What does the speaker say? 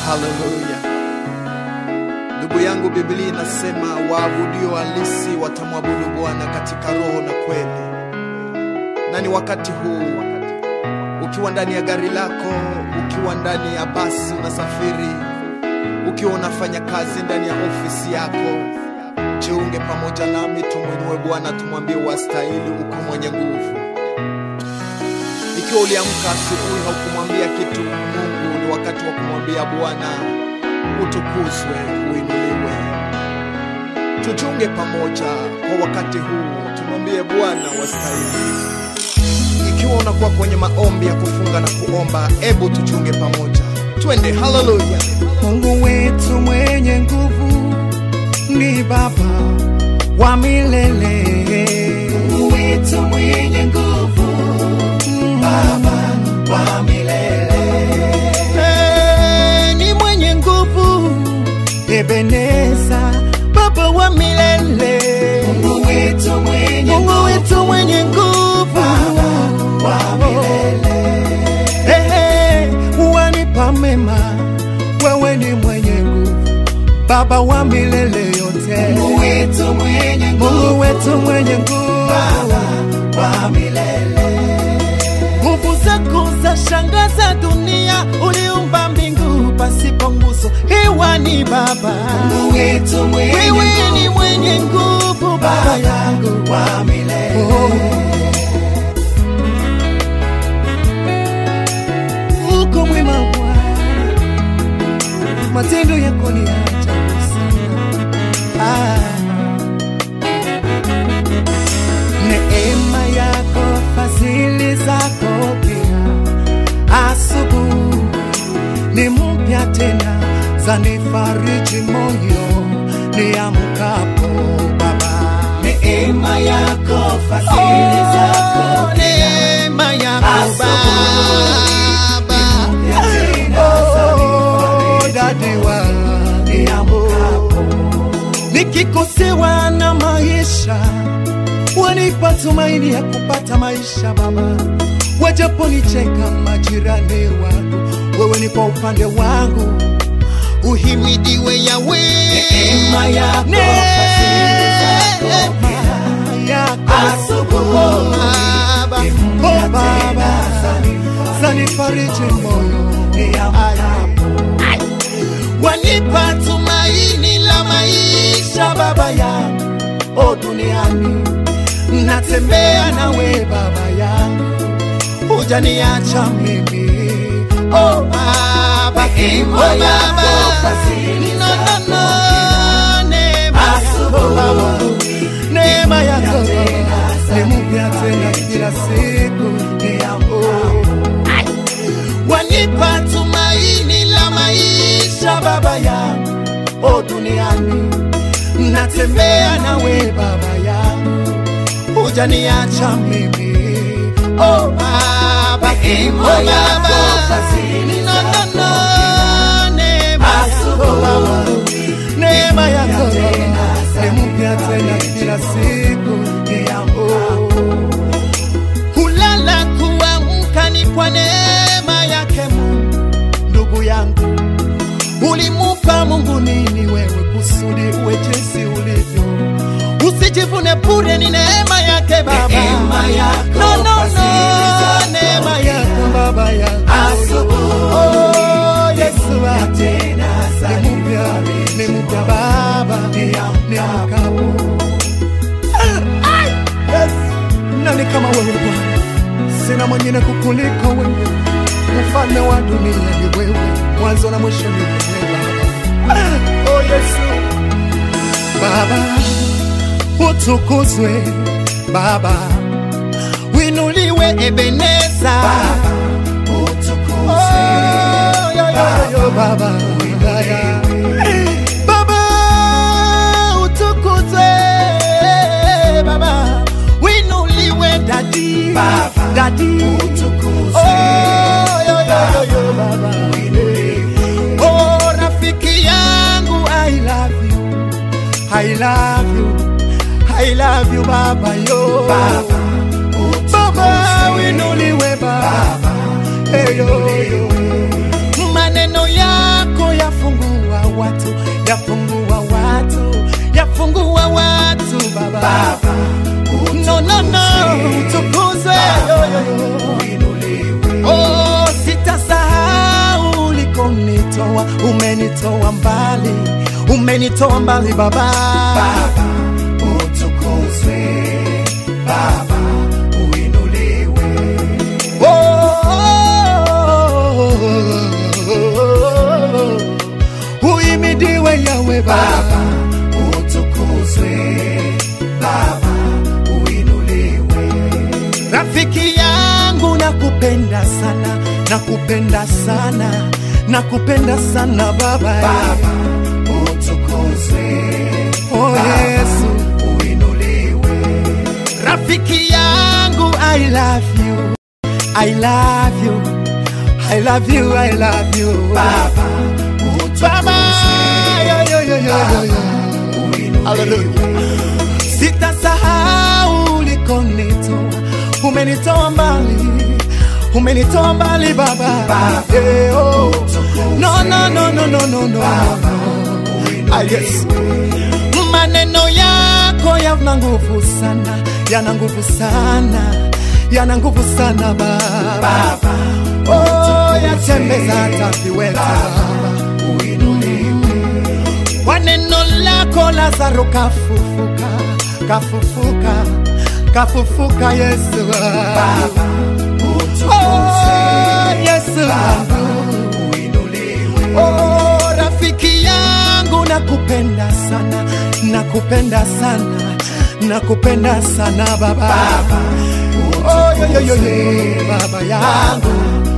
Haleluya. Ndugu yangu, Biblia inasema waabudio halisi watamwabudu Bwana katika roho na kweli. Na ni wakati huu, ukiwa ndani ya gari lako, ukiwa ndani ya basi unasafiri, ukiwa unafanya kazi ndani ya ofisi yako, jiunge pamoja nami, tumwinue Bwana, tumwambie wastahili, uko mwenye nguvu. Ikiwa uliamka asubuhi haukumwambia kitu Mungu, ni wakati wa kumwambia Bwana utukuzwe, uinuliwe. Tujiunge pamoja kwa wakati huu, tumwambie Bwana wastahili. Ikiwa unakuwa kwenye maombi ya kufunga na kuomba, ebu tujiunge pamoja, twende. Haleluya! Mungu wetu mwenye nguvu ni Baba wa milele. Mungu wetu mwenye nguvu, Baba wa milele. Eh, ni mwenye nguvu, Ebeneza, Baba wa milele. Mungu wetu mwenye Mungu wetu mwenye nguvu, Baba wa milele. Ehe, wanipa mema, wewe ni mwenye nguvu, Baba wa milele yote. Mungu wetu mwenye nguvu, Mungu wetu mwenye nguvu, Baba wa milele. Nguvu zako za shangaza dunia, uliumba mbingu pasipo nguzo, hewa ni Baba. Mungu wetu mwenye wewe ni mwenye nguvu, Baba yangu wa milele. Oh. uko mwema Bwana, matendo yako ni ya ajabu sana. Ah. Neema yako, fadhili zako pia, asubuhi ni mpya tena, zanifariji moyo niamkapo Baba. Neema yako, fadhili zako pia, neema yako Baba Oh, dadi wa nikikosewa na maisha wanipa tumaini ya kupata maisha Baba, wajaponicheka majirani wangu, wewe ni kwa upande wangu, uhimidiwe Yawe. Neema yako, fadhili zako yako Baba, oh Baba, zanifariji moyo niamkapo wanipa tumaini la maisha baba yangu, o duniani natembea nawe baba yangu, hujaniacha mimi o baba, o baba, no, no, no, neema yako baba, neema yako ni mpya tena kila siku niamkapo wanipa tumaini la maisha baba yangu, o duniani natembea nawe baba yangu, hujaniacha mimi o baba, o baba, no, no, no, neema yako baba, neema yako ni mpya tena kila siku niamkapo kulala kuamka ni kwa neema yake Mungu. Ndugu yangu, ulimupa Mungu nini wewe kusudi uwe jinsi ulivyo? Usijivune bure, ni neema yake Baba, Neema yako, no, no, no, fadhili zako neema yako Baba yangu, oh Yesu wangu, ni mpya, ni mpya Baba, ni mkapo Yes. Nani kama wewe Bwana? Sina mwingine kukuliko wewe, mfalme wa dunia ni wewe, mwanzo na mwisho ni wewe Baba. Oh Yesu, Baba utukuzwe, Baba winuliwe, Ebeneza Baba utukuzwe, oh, yo, yo, yo, Baba wilaya Baba utukuzwe, Baba winuliwe, dadi Baba, dadi utukuzwe. oh, yo, yo, yo, yo, Baba oh, rafiki yangu I love you I love you I love you Baba yo Baba, Baba winuliwe Baba, Hey, yo, yo. maneno yako ya yafungua watu, yafungua watu Baba. Baba, No, no, no, tukuzwe yo, yo, yo. uinuliwe. Oh, sitasahau ulikonitoa, umenitoa mbali, umenitoa mbali Baba. Baba, utukuzwe. Baba, uinuliwe. Oh, uhimidiwe Yawe Baba. Baba, utukuzwe. Baba, uinuliwe. Rafiki yangu nakupenda sana, nakupenda sana, nakupenda sana Baba. Baba, utukuzwe. Oh Yesu, Uinuliwe. rafiki yangu I love you, I love you, I love you, I love you Baba, Baba, yo, yo, yo, yo, yo, yo. uinuliwe. Hallelujah. Sitasahau ulikonitoa, umenitoa mbali, umenitoa mbali Baba. Baba, Eh, oh. utukuzwe. No, no, no, no, no, no, no. Baba, Ah, yes. uinuliwe. Maneno yako yana nguvu sana, yana nguvu sana, yana nguvu sana Baba. Baba, Oh, yatembeza hata viwete Baba. uinuliwe. Kwa neno lako Lazaro kafufuka, kafufuka, kafufuka Yesu. Baba, utukuzwe. Oh, Yesu Baba, wangu. uinuliwe. Oh, rafiki yangu nakupenda sana, nakupenda sana, nakupenda sana Baba. Baba, Oh, yo, yo, yo, yo, baba yangu